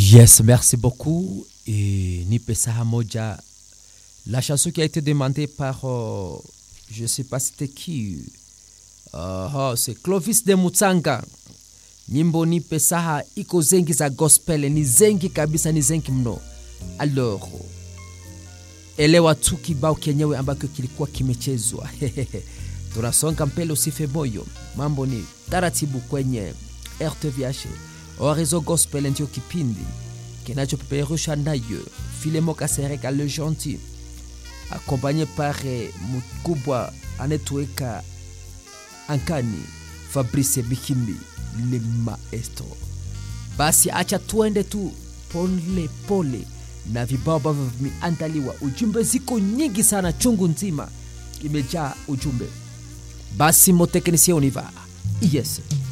Yes, merci beaucoup. Et Nipe Saha Moja, la chanson qui a été demandée par, euh, je ne sais pas c'était qui, uh, oh, c'est Clovis de Mutsanga. Nyimbo Nipe Saha iko zengi za gospel, ni zengi kabisa, ni zengi mno. Alors, elewa tu kibao kenyewe ambacho kilikuwa kimechezwa. Tunasonga mbele, usife moyo, mambo ni taratibu kwenye RTVH. Orizo Gospel ndio kipindi kinachopeperusha nayo Filemo Kasereka le gentil accompagné par mkubwa anetoweka ankani Fabrice Bikimbi le maestro. Basi acha tuende tu pole pole na vibao ambavyo vimeandaliwa. Ujumbe ziko nyingi sana, chungu nzima imejaa ujumbe. Basi moteknisia univa yes